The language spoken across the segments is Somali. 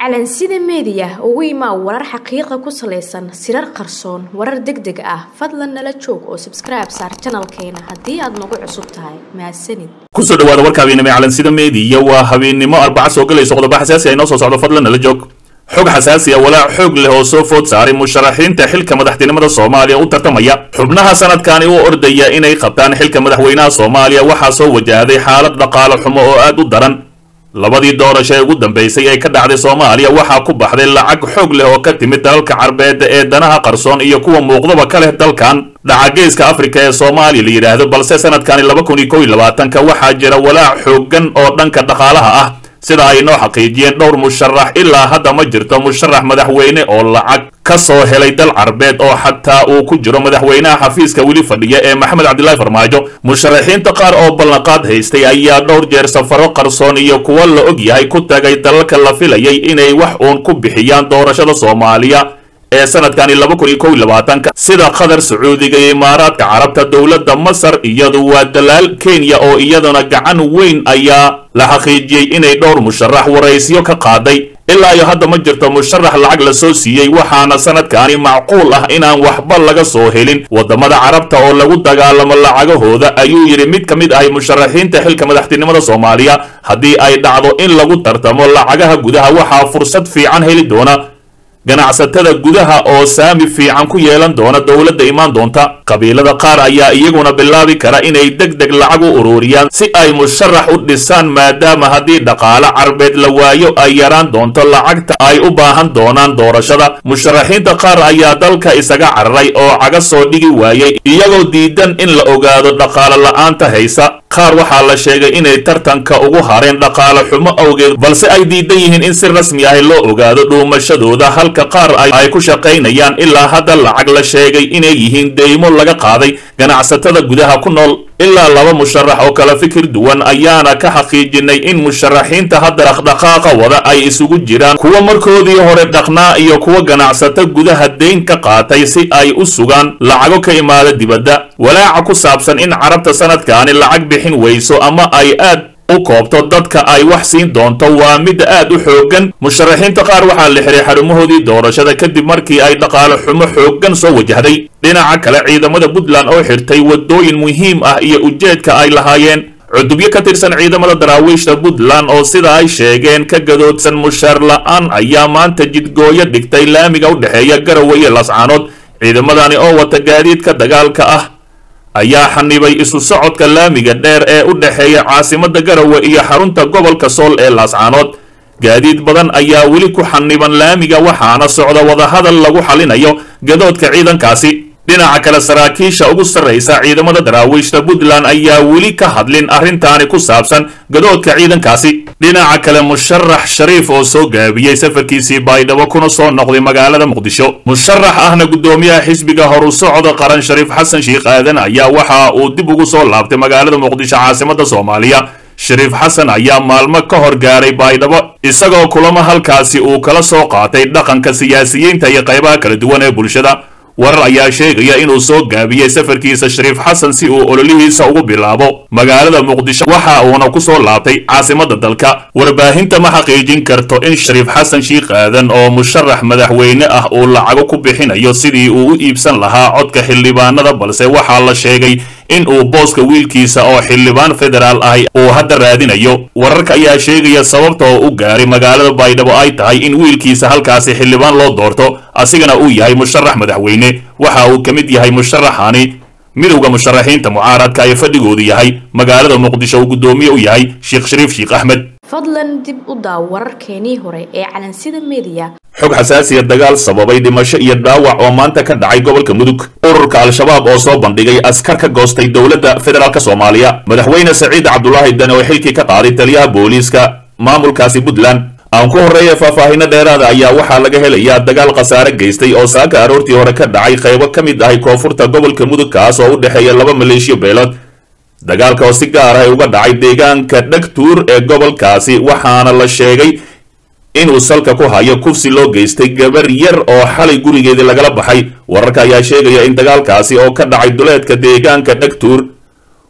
calansida meediya ugu imaa warar xaqiiqa ku salaysan sirar qarsoon warar deg deg ah fadlan nala joog oo sabskribe saar janalkeena haddii aad nagu cusub tahay mahadsanid kusoo dhawaada warka habeennimo ee calansida meediya waa habeennimo arbaca soo galayso qodobo xasaasi ay noo soo socdo fadlan nala joog xog xasaasi ah walaac xoog leh oo soo food saaray musharaxiinta xilka madaxtinimada soomaaliya u tartamaya xubnaha sanadkani u ordaya inay qabtaan xilka madaxweynaha soomaaliya waxaa soo wajahday xaalad dhaqaale xumo oo aad u daran labadii doorasho ee ugu dambaysay ee ka dhacday soomaaliya waxaa ku baxday lacag xoog leh oo ka timid dalalka carbeedda ee danaha qarsoon iyo kuwa muuqdaba ka leh dalkan dhacageeska afrika ee soomaaliya la yidhaahdo balse sanadkani laba kun iyo kow iyo labaatanka waxaa jira walaac xooggan oo dhanka dhaqaalaha ah sida ay noo xaqiijiyeen dhowr musharax ilaa hadda ma jirto musharax madaxweyne oo lacag ka soo helay dal carbeed oo xataa uu ku jiro madaxweynaha xafiiska weli fadhiya ee maxamed cabdilaahi farmaajo musharaxiinta qaar oo ballanqaad haystay ayaa dhowr jeer safaro qarsoon iyo kuwo la og yahay ku tagay dalalka la filayay inay wax uun ku bixiyaan doorashada soomaaliya ee sanadkani laba kun iyo kow iyo labaatanka sida qatar sacuudiga iyo imaaraadka carabta dowladda masar iyadu waa dalaal kenya oo iyaduna gacan weyn ayaa la xaqiijiyey inay dhowr musharax waraysyo ka qaaday ilaa iyo hadda ma jirto musharax lacag la soo siiyey waxaana sanadkani macquul ah inaan waxba laga soo helin waddamada carabta oo lagu dagaalamo lacagahooda ayuu yidhi mid ka mid ahay musharaxiinta xilka madaxtinimada soomaaliya haddii ay dhacdo in lagu tartamo lacagaha gudaha waxaa fursad fiican heli doona ganacsatada gudaha oo saami fiican ku yeelan doona dowladda imaan doonta qabiilada qaar ayaa iyaguna bilaabi kara inay deg deg lacag u ururiyaan si ay musharax u dhisaan maadaama haddii dhaqaale carbeed la waayo ay yaraan doonto lacagta ay u baahan doonaan doorashada musharaxiinta qaar ayaa dalka isaga cararay oo caga soo dhigi waayey iyagoo diidan in la ogaado dhaqaale la'aanta haysa qaar waxaa la sheegay inay tartanka ugu hareen dhaqaale xumo awgeed balse ay diidan yihiin in si rasmi ah loo ogaado dhuumashadooda halka qaar ay ku shaqaynayaan ilaa hadda lacag la sheegay inay yihiin deymo laga qaaday ganacsatada gudaha ku nool ilaa laba musharax oo kala fikir duwan ayaana ka xaqiijinay in musharaxiinta hadda dhaqdhaqaaqa wada ay isugu jiraan kuwa markoodii hore dhaqnaa iyo kuwa ganacsato gudaha deyn ka qaatay si ay u sugaan lacago ka imaada dibadda walaaca ku saabsan in carabta sanadkaani lacag bixin weyso ama ay aad u koobto dadka ay wax siin doonto waa mid aad u xooggan musharaxiinta qaar waxaa la xiray xarumahoodii doorashada kadib markii ay dhaqaale xumo xooggan soo wajahday dhinaca kale ciidamada puntland oo xirtay waddooyin muhiim ah iyo ujeedka ay lahaayeen cudubyo ka tirsan ciidamada daraawiishta puntland oo sida ay sheegeen ka gadoodsan mushaar la'aan ayaa maanta jidgooyo dhigtay laamiga u dhexeeya garowe iyo lascaanood ciidamadani oo wata gaadiidka dagaalka ah ayaa xanibay isu socodka laamiga dheer ee u dhexeeya caasimadda garowe iyo xarunta gobolka sool ee laascaanood gaadiid badan ayaa weli ku xaniban laamiga waxaana socda wadahadal lagu xalinayo gadoodka ciidankaasi dhinaca kale saraakiisha ugu sarraysa ciidamada daraawiishta puntland ayaa weli ka hadlin arrintaani ku saabsan gadoodka ciidankaasi dhinaca kale musharax shariif oo soo gaabiyey safarkiisii baydhabo kuna soo noqday magaalada muqdisho musharax ahna guddoomiyaha xisbiga horu socda qaran shariif xasan sheikh aadan ayaa waxa uu dib ugu soo laabtay magaalada muqdisho caasimada soomaaliya shariif xasan ayaa maalmo ka hor gaaray baydhabo isagoo kulamo halkaasi uu kala soo qaatay dhaqanka siyaasiyiinta iyo qaybaha kala duwan ee bulshada warar ayaa sheegaya inuu soo gaabiyey safarkiisa shariif xasan si uu ololihiisa ugu bilaabo magaalada muqdisho waxa uuna ku soo laabtay caasimadda dalka warbaahinta ma xaqiijin karto in shariif xasan shiikh aadan oo musharax madaxweyne ah uu lacago ku bixinayo sidii uu u iibsan lahaa codka xildhibaanada balse waxaa la sheegay in uu booska wiilkiisa oo xildhibaan federaal ahi uu hadda raadinayo wararka ayaa sheegaya sababta oo u gaaray magaalada baydhabo ay tahay in wiilkiisa halkaasi xildhibaan loo doorto asigana uu yahay musharax madaxweyne waxa uu ka mid yahay musharaxani midowda musharaxiinta mucaaradka ee fadhigoodu yahay magaalada muqdisho uu guddoomiye u yahay sheekh shariif sheekh axmed fadlan dib u daaw wararkeenii hore ee calansida meediya xog xasaasiya dagaal sababay dhimasho iyo dhaawac oo maanta ka dhacay gobolka mudug ururka al-shabaab oo soo bandhigay askar ka goostay dowladda federaalk soomaaliya madaxweyne saciid cabdulaahi dani oo xilkii ka qaaday taliyaha booliiska maamulkaasi puntland aan ku horreeya faahfaahino dheeraada ayaa waxaa laga helayaa dagaal khasaare geystay oo saaka aroortii hore ka dhacay qaybo ka mid ahay koonfurta gobolka mudug kaas oo u dhexeeya laba maleeshiyo beelood dagaalka oo si gaar ah uga dhacay deegaanka dhegtuur ee gobolkaasi waxaana la sheegay inuu salka ku hayo kufsi loo geystay gabar yar oo xalay gurigeedii lagala baxay wararka ayaa sheegaya in dagaalkaasi oo ka dhacay duleedka deegaanka dhegtuur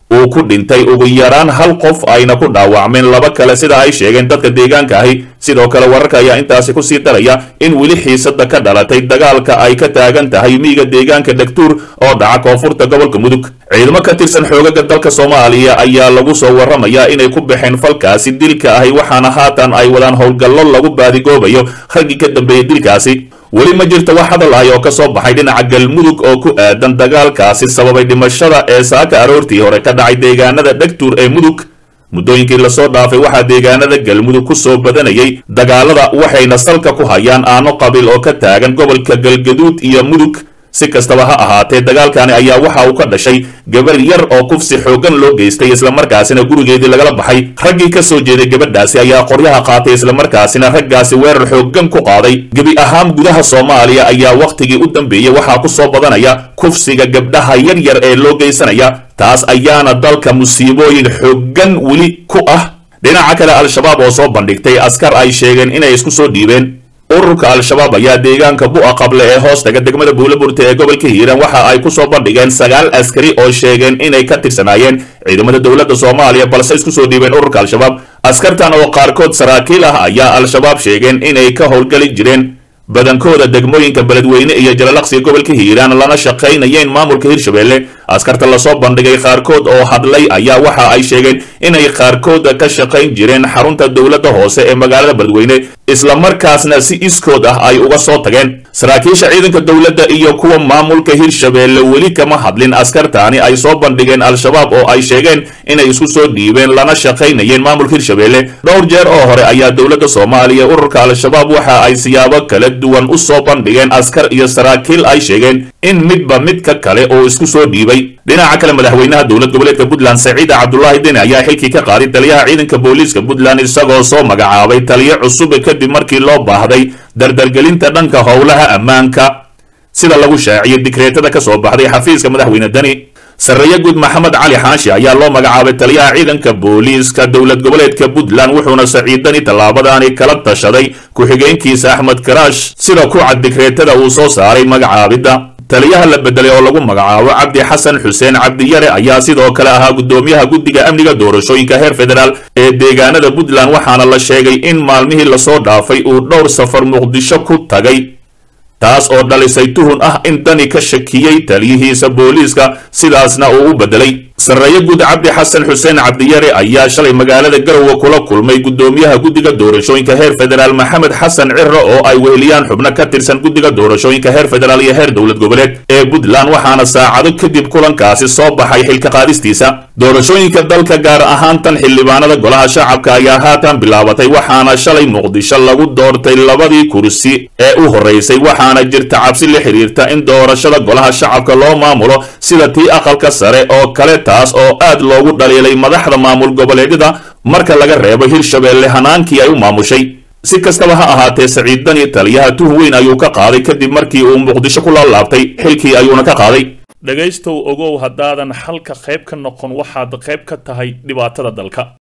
uu ku dhintay ugu yaraan hal qof ayna ku dhaawacmeen laba kale sida ay sheegeen dadka deegaanka ahi sidoo kale wararka ayaa intaasi kusii daraya in weli xiisada ka dhalatay dagaalka ay ka taagan tahay miyiga deegaanka dhagtuur oo dhaca koonfurta gobolka mudug ciidamo ka tirsan xoogaga dalka soomaaliya ayaa lagu soo warramayaa inay ku baxeen falkaasi dilka ahi waxaana haatan ay wadaan howlgallo lagu baadigoobayo raggii ka dambeeyey dilkaasi weli ma jirto wax hadal ahi oo ka soo baxay dhinaca galmudug oo ku aadan dagaalkaasi sababay dhimashada ee saaka aroortii hore ka dhacay deegaanada dhegtuur ee mudug muddooyinkii lasoo dhaafay waxaa deegaanada galmudug ku soo badanayay dagaalada waxayna salka ku hayaan aano qabiil oo ka taagan gobolka galgaduud iyo mudug si kastaba ha ahaatee dagaalkani ayaa waxa uu ka dhashay gabar yar oo kufsi xooggan loo geystay islamarkaasina gurigeedii lagala baxay raggii ka soo jeeday gabadhaasi ayaa qoryaha qaatay islamarkaasina raggaasi weerar xooggan ku qaaday gebi ahaan gudaha soomaaliya ayaa wakhtigii u dambeeyey waxaa ku soo badanaya kufsiga gabdhaha yar yar ee loo geysanaya taas ayaana dalka musiibooyin xooggan weli ku ah dhinaca kale al-shabaab oo soo bandhigtay askar ay sheegeen inay isku soo dhiibeen ururka al-shabaab ayaa deegaanka bu'a qable ee hoos taga degmada buulaburta ee gobolka hiiraan waxa ay ku soo bandhigeen sagaal askari oo sheegeen inay ka tirsanaayeen ciidamada dowladda soomaaliya balse isku soo dhiibeen ururka al-shabaab askartan oo qaarkood saraakiil ah ayaa al-shabaab sheegeen inay ka howlgali jireen badankooda degmooyinka beledweyne iyo jalalaqsiga gobolka hiiraan lana shaqaynayeen maamulka hirshabelle askarta lasoo bandhigay qaarkood oo hadlay ayaa waxa ay sheegeen inay qaarkooda ka shaqayn jireen xarunta dowladda hoose ee magaalada beledweyne islamarkaasna si iskood ah ay uga soo tageen saraakiisha ciidanka dowladda iyo kuwa maamulka hirshabelle weli kama hadlin askartaani ay soo bandhigeen al-shabaab oo ay sheegeen inay isku soo dhiibeen lana shaqaynayeen maamulka hirshabelle dhowr jeer oo hore ayaa dowladda soomaaliya ururka al-shabaab waxa ay siyaabo kala duwan u soo bandhigeen askar iyo saraakiil ay sheegeen in midba midka kale oo isku soo dhiibay dhinaca kale madaxweynaha dowlad goboleedka puntland saciida cabdulaahi deni ayaa xilkii ka qaaday taliyaha ciidanka booliiska puntland isagoo soo magacaabay taliyo cusub kadib markii loo baahday dardargelinta dhanka howlaha ammaanka sida lagu shaaciyay dikreetada ka soo baxday xafiiska madaxweyne deni sarreeye guud maxamed cali xaashi ayaa loo magacaabay taliyaha ciidanka booliiska dowlad goboleedka puntland wuxuuna saciidani tallaabadaani kala tashaday ku-xigeenkiisa axmed karaash sida ku cad dikreetada uu soo saaray magacaabidda taliyaha la bedelay oo lagu magacaabo cabdi xasan xuseen cabdiyare ayaa sidoo kale ahaa guddoomiyaha guddiga amniga doorashooyinka heer federaal ee deegaanada puntland waxaana la sheegay in maalmihii lasoo dhaafay uu dhowr safar muqdisho ku tagay taas oo dhalisay tuhun ah in dani ka shakiyey taliyihiisa booliiska sidaasna uu u bedelay sarreeye guud cabdi xasan xuseen cabdiyare ayaa shalay magaalada garowe kula kulmay guddoomiyaha guddiga doorashooyinka heer federaal maxamed xasan ciro oo ay weheliyaan xubno ka tirsan guddiga doorashooyinka heer federaal iyo heer dowlad goboleed ee puntland waxaana saacado kadib kulankaasi soo baxay xilka qaadistiisa doorashooyinka dalka gaar ahaan tan xildhibaanada golaha shacabka ayaa haatan bilaabatay waxaana shalay muqdisho lagu doortay labadii kursi ee u horeysay waxaana jirta cabsi la xiriirta in doorashada golaha shacabka loo maamulo sida tii aqalka sare oo kale taas oo aad loogu dhaliilay madaxda maamul goboleedyada marka laga reebo hirshabelle hanaankii ay u maamushay si kastaba ha ahaatee saciid dani taliyaha tuh weyn ayuu ka qaaday kadib markii uu muqdisho ku laalaabtay xilkii ayuuna ka qaaday dhegaystow ogow haddaadan xalka qayb ka noqon waxaad qayb ka tahay dhibaatada dalka